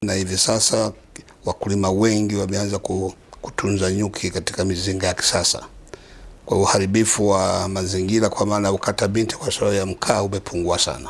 na hivi sasa wakulima wengi wameanza kutunza nyuki katika mizinga ya kisasa. Kwa uharibifu wa mazingira kwa maana ya ukata binti kwa sababu ya mkaa umepungua sana,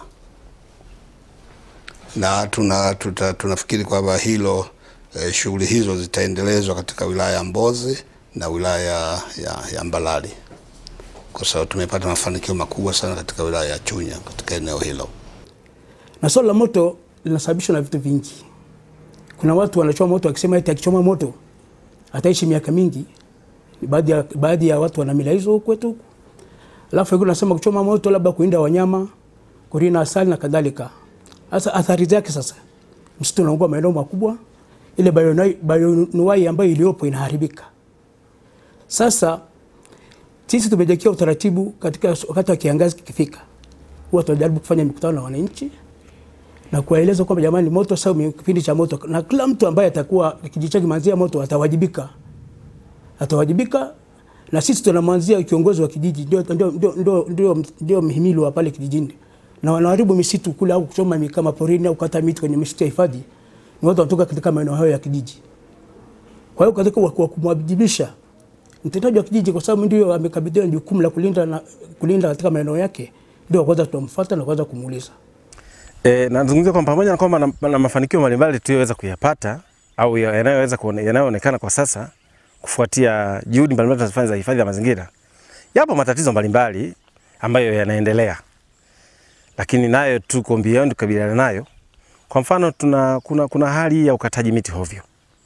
na tuna, tuta, tunafikiri kwamba hilo eh, shughuli hizo zitaendelezwa katika wilaya ya Mbozi na wilaya ya, ya Mbalali kwa sababu tumepata mafanikio makubwa sana katika wilaya ya Chunya katika eneo hilo. Na swala la moto linasababishwa na vitu vingi. Kuna watu wanachoma moto wakisema eti akichoma moto ataishi miaka mingi. Baadhi ya, baadhi ya watu wana mila hizo kwetu huku. Alafu wengine wanasema kuchoma moto labda kuinda wanyama, kurina asali na kadhalika. Sasa athari zake sasa, msitu unaungua maeneo makubwa, ile bayonuai ambayo iliyopo inaharibika. Sasa sisi tumejiwekea utaratibu katika wakati wa kiangazi kikifika, huwa tunajaribu kufanya mikutano na wananchi na kuwaeleza kwamba jamani, moto sasa ni kipindi cha moto, na kila mtu ambaye atakuwa kijiji chake manzia moto atawajibika, atawajibika. Na sisi tunamwanzia kiongozi wa kijiji, ndio ndio ndio ndio ndio mhimili wa pale kijijini, na wanaharibu misitu kule au kuchoma kama porini au kata miti kwenye misitu ya hifadhi, ni watu wanatoka katika maeneo hayo ya kijiji. Kwa hiyo katika kumwajibisha mtendaji wa kijiji kwa sababu ndio amekabidhiwa jukumu la kulinda na kulinda katika maeneo yake, ndio kwanza tunamfuata na kwanza kumuuliza. E, nazungumzia kwamba pamoja na kwamba na, na mafanikio mbalimbali tuliyoweza kuyapata au yanayoweza yanayoonekana kwa sasa kufuatia juhudi mbalimbali tunazofanya za hifadhi ya mazingira, yapo matatizo mbalimbali ambayo yanaendelea, lakini nayo tuko mbioni tukabiliana nayo. Kwa mfano tuna, kuna, kuna hali ya ukataji miti hovyo.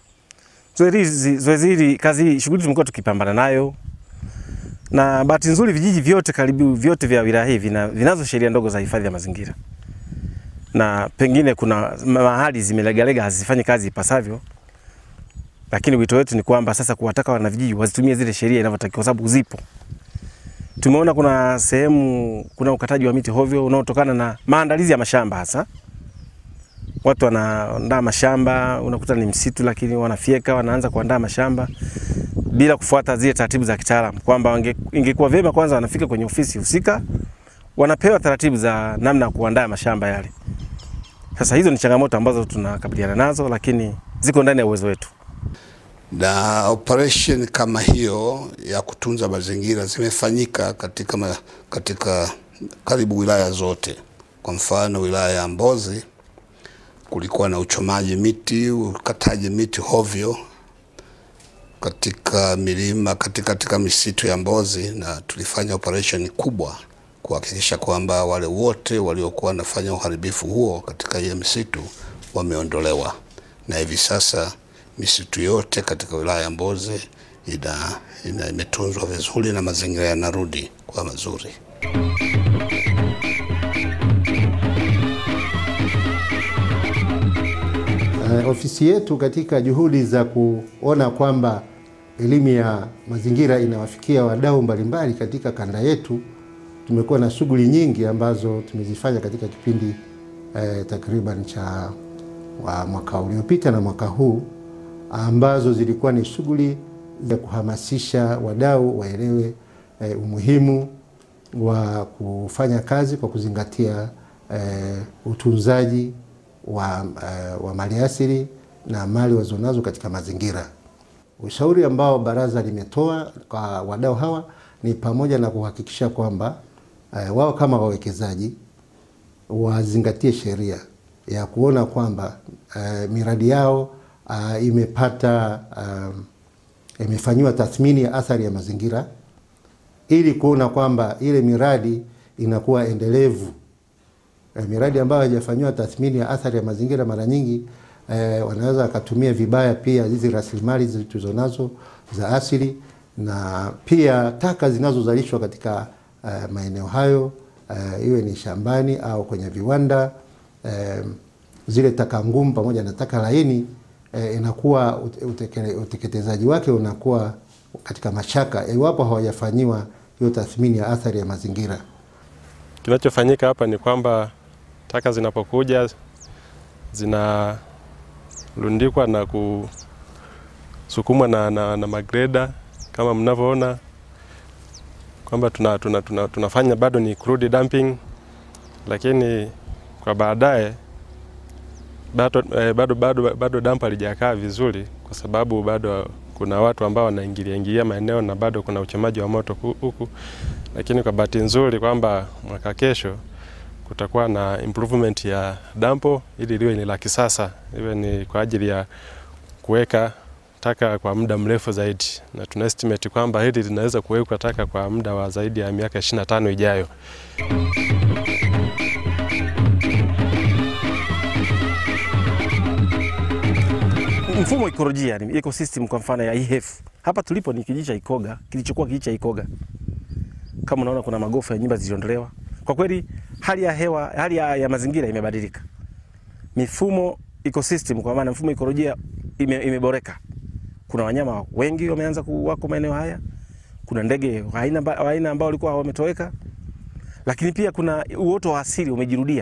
Zoezi hili kazi hii shughuli tumekuwa tukipambana nayo, na bahati nzuri vijiji vyote karibu vyote vya wilaya hii vina, vinazo sheria ndogo za hifadhi ya mazingira, na pengine kuna mahali zimelegalega hazifanyi kazi ipasavyo, lakini wito wetu ni kwamba sasa kuwataka wanavijiji wazitumie zile sheria inavyotakiwa, kwa sababu zipo. Tumeona kuna sehemu kuna ukataji wa miti hovyo unaotokana na maandalizi ya mashamba hasa watu wanaandaa mashamba, unakuta ni msitu, lakini wanafyeka, wanaanza kuandaa mashamba bila kufuata zile taratibu za kitaalamu, kwamba ingekuwa vyema kwanza wanafika kwenye ofisi husika, wanapewa taratibu za namna ya kuandaa mashamba yale. Sasa hizo ni changamoto ambazo tunakabiliana nazo, lakini ziko ndani ya uwezo wetu. Na operation kama hiyo ya kutunza mazingira zimefanyika katika, ma, katika karibu wilaya zote. Kwa mfano wilaya ya Mbozi kulikuwa na uchomaji miti, ukataji miti hovyo katika milima katika, katika misitu ya Mbozi, na tulifanya operation kubwa kuhakikisha kwamba wale wote waliokuwa wanafanya uharibifu huo katika hiyo misitu wameondolewa, na hivi sasa misitu yote katika wilaya ya Mbozi ina, ina imetunzwa vizuri na mazingira yanarudi kwa mazuri. Uh, ofisi yetu katika juhudi za kuona kwamba elimu ya mazingira inawafikia wadau mbalimbali katika kanda yetu, tumekuwa na shughuli nyingi ambazo tumezifanya katika kipindi eh, takriban cha wa mwaka uliopita na mwaka huu, ambazo zilikuwa ni shughuli za kuhamasisha wadau waelewe eh, umuhimu wa kufanya kazi kwa kuzingatia eh, utunzaji wa, uh, wa maliasili na mali walizonazo katika mazingira. Ushauri ambao baraza limetoa kwa wadau hawa ni pamoja na kuhakikisha kwamba uh, wao kama wawekezaji wazingatie sheria ya kuona kwamba uh, miradi yao uh, imepata um, imefanyiwa tathmini ya athari ya mazingira ili kuona kwamba ile miradi inakuwa endelevu E, miradi ambayo haijafanyiwa tathmini ya athari ya mazingira mara nyingi e, wanaweza wakatumia vibaya pia hizi rasilimali tulizonazo za asili na pia taka zinazozalishwa katika e, maeneo hayo e, iwe ni shambani au kwenye viwanda e, zile taka ngumu pamoja na taka laini e, inakuwa utekele, uteketezaji wake unakuwa katika mashaka iwapo hawajafanyiwa hiyo tathmini ya athari ya mazingira. Kinachofanyika hapa ni kwamba taka zinapokuja zinarundikwa na kusukumwa na, na, na magreda kama mnavyoona kwamba tuna, tuna, tuna, tunafanya bado ni crude dumping, lakini kwa baadaye bado, eh, bado, bado, bado dampo halijakaa vizuri kwa sababu bado kuna watu ambao wanaingilia ingilia maeneo na bado kuna uchomaji wa moto ku- huku, lakini kwa bahati nzuri kwamba mwaka kesho kutakuwa na improvement ya dampo ili liwe ni la kisasa, iwe ni kwa ajili ya kuweka taka kwa muda mrefu zaidi, na tuna estimate kwamba hili linaweza kuwekwa taka kwa muda wa zaidi ya miaka 25 ijayo. mfumo wa ikolojia ni ecosystem kwa mfano ya IHF. Hapa tulipo ni kijiji cha Ikoga kilichokuwa kijiji cha Ikoga. Kama unaona kuna magofu ya nyumba ziliondolewa. Kwa kweli hali ya hewa, hali ya, ya mazingira imebadilika. Mifumo ecosystem kwa maana mfumo ikolojia ime, imeboreka. Kuna wanyama wengi wameanza kuwako maeneo haya. Kuna ndege wa aina mba- wa aina ambao walikuwa wametoweka. Lakini pia kuna uoto wa asili umejirudia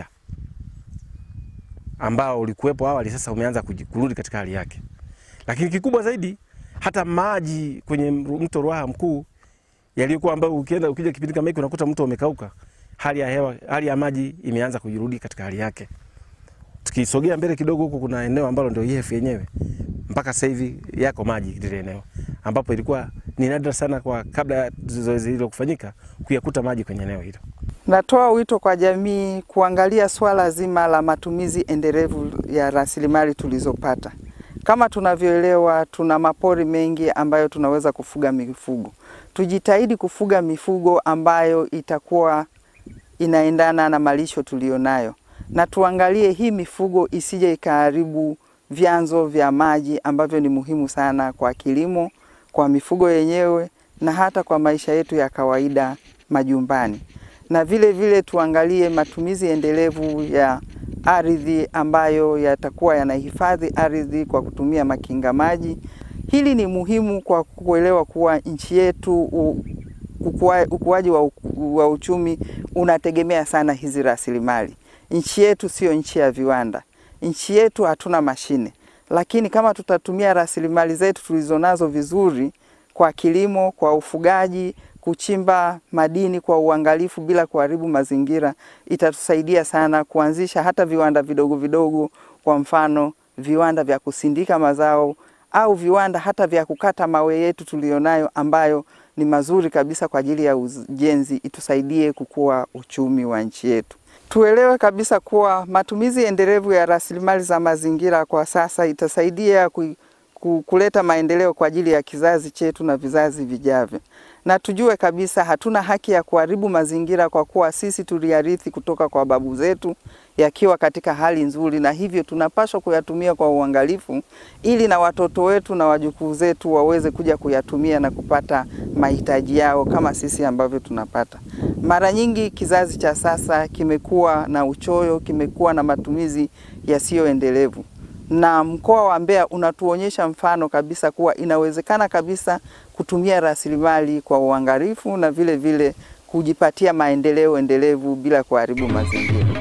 ambao ulikuwepo awali, sasa umeanza kuji- kurudi katika hali yake. Lakini kikubwa zaidi, hata maji kwenye mru- mto Ruaha mkuu yaliyokuwa ambayo ukienda ukija kipindi kama hiki unakuta mto umekauka, hali ya hewa, hali ya maji imeanza kujirudi katika hali yake. Tukisogea mbele kidogo, huko kuna eneo ambalo ndio IHF yenyewe, mpaka sasa hivi yako maji lile eneo, ambapo ilikuwa ni nadra sana kwa kabla ya zoezi hilo kufanyika kuyakuta maji kwenye eneo hilo. Natoa wito kwa jamii kuangalia swala zima la matumizi endelevu ya rasilimali tulizopata. Kama tunavyoelewa, tuna mapori mengi ambayo tunaweza kufuga mifugo. Tujitahidi kufuga mifugo ambayo itakuwa inaendana na malisho tulionayo, na tuangalie hii mifugo isije ikaharibu vyanzo vya maji ambavyo ni muhimu sana kwa kilimo, kwa mifugo yenyewe na hata kwa maisha yetu ya kawaida majumbani na vile vile tuangalie matumizi endelevu ya ardhi ambayo yatakuwa yanahifadhi ardhi kwa kutumia makinga maji. Hili ni muhimu kwa kuelewa kuwa nchi yetu u- ukua- ukuaji wa, u- wa uchumi unategemea sana hizi rasilimali. Nchi yetu sio nchi ya viwanda, nchi yetu hatuna mashine, lakini kama tutatumia rasilimali zetu tulizonazo vizuri kwa kilimo, kwa ufugaji, kuchimba madini kwa uangalifu bila kuharibu mazingira, itatusaidia sana kuanzisha hata viwanda vidogo vidogo, kwa mfano viwanda vya kusindika mazao au viwanda hata vya kukata mawe yetu tulionayo ambayo ni mazuri kabisa kwa ajili ya ujenzi, itusaidie kukua uchumi wa nchi yetu. Tuelewe kabisa kuwa matumizi endelevu ya rasilimali za mazingira kwa sasa itasaidia ku, ku, kuleta maendeleo kwa ajili ya kizazi chetu na vizazi vijavyo, na tujue kabisa hatuna haki ya kuharibu mazingira kwa kuwa sisi tuliyarithi kutoka kwa babu zetu yakiwa katika hali nzuri, na hivyo tunapaswa kuyatumia kwa uangalifu ili na watoto wetu na wajukuu zetu waweze kuja kuyatumia na kupata mahitaji yao kama sisi ambavyo tunapata. Mara nyingi kizazi cha sasa kimekuwa na uchoyo, kimekuwa na matumizi yasiyoendelevu na mkoa wa Mbeya unatuonyesha mfano kabisa kuwa inawezekana kabisa kutumia rasilimali kwa uangalifu na vile vile kujipatia maendeleo endelevu bila kuharibu mazingira.